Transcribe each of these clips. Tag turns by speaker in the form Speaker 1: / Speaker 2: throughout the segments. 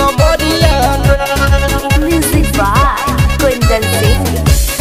Speaker 1: कमरिया
Speaker 2: Music by Kundan Singh.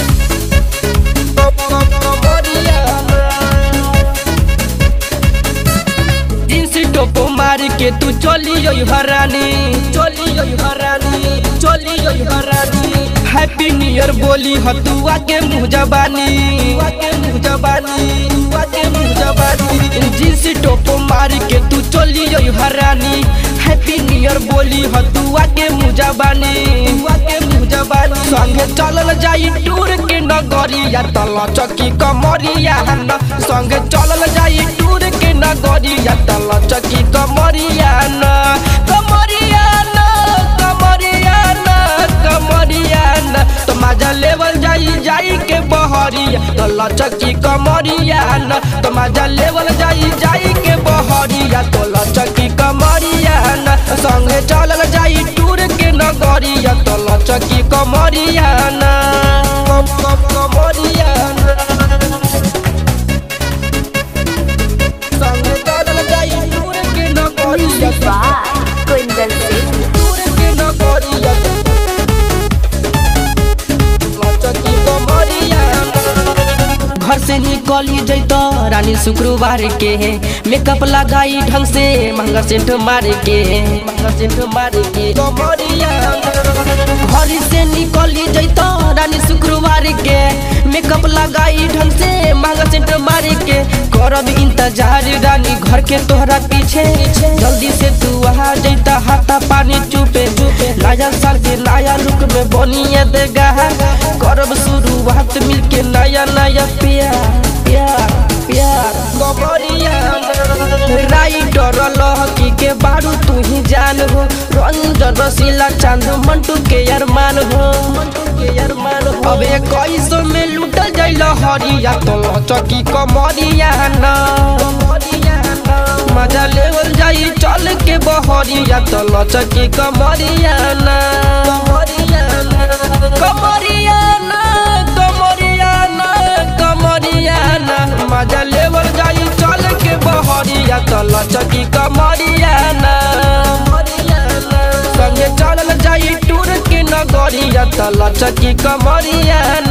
Speaker 1: Jeans top मार के तू चली जई हरानी चली जई हरानी चली जई हरानी हैप्पी न्यू ईयर बोली हतुआ के मुंह जबानी के मुंह जबानी के मुंह जबानी जींस टोप मार के तू चली जई हरानी हैप्पी न्यू ईयर बोली हतुआ के मुंह जबानी के मुंह जबानी संगे चलल जाई टूर के नगरिया तल चकी कमरिया न संगे चलल जाई टूर के नगरिया तल चकी कमरिया न कमरिया न कमरिया न कमरिया न तो मजा लेवल जाई जाई के बहरिया तल चकी कमरिया न तो मजा लेवल जाई जाई के बहरिया तल चकी कमरिया न संगे चलल जाई टूर के नगरिया तल चकी कमरिया न कम कम कमरिया न संगे चलल जाई टूर के नगरिया
Speaker 2: Music by Kundan Singh.
Speaker 1: टूर के नगरिया लचकी कमरिया न घर से निकली जैत रानी शुक्रवार के मेकअप लगाई ढंग से महंगा सेंट मार के महंगा सेंट मार के कमरिया घर से निकली जैत रानी शुक्रवार के मेकअप लगाई ढंग से महंगा सेंट मार के करब इंतजार रानी घर के तोहरा पीछे जल्दी से तू आ जैता हाथा पानी चुपे चुपे नया साल के नया लुक में बनिए देगा करब शुरुआत मिलके नया नया प्यार प्यार प्यार कमरिया राइटर लहकी के बारू तू ही जान हो रंजन रसीला चांद मंटू के अरमान हो मंटू के अरमान हो अब इक्कीस में लूटल जाइल हरिया तो लचकी कमरिया ना मजा लेवल जाई चल के बहरिया तो लचकी कमरिया ना कमरिया ना कमरिया ना कमरिया ना कमरिया ना मजा लेवल जाई चल के बहरिया तो लचकी कमरिया ना संगे चलल जाई टूर के नगरिया तो लचकी कमरिया ना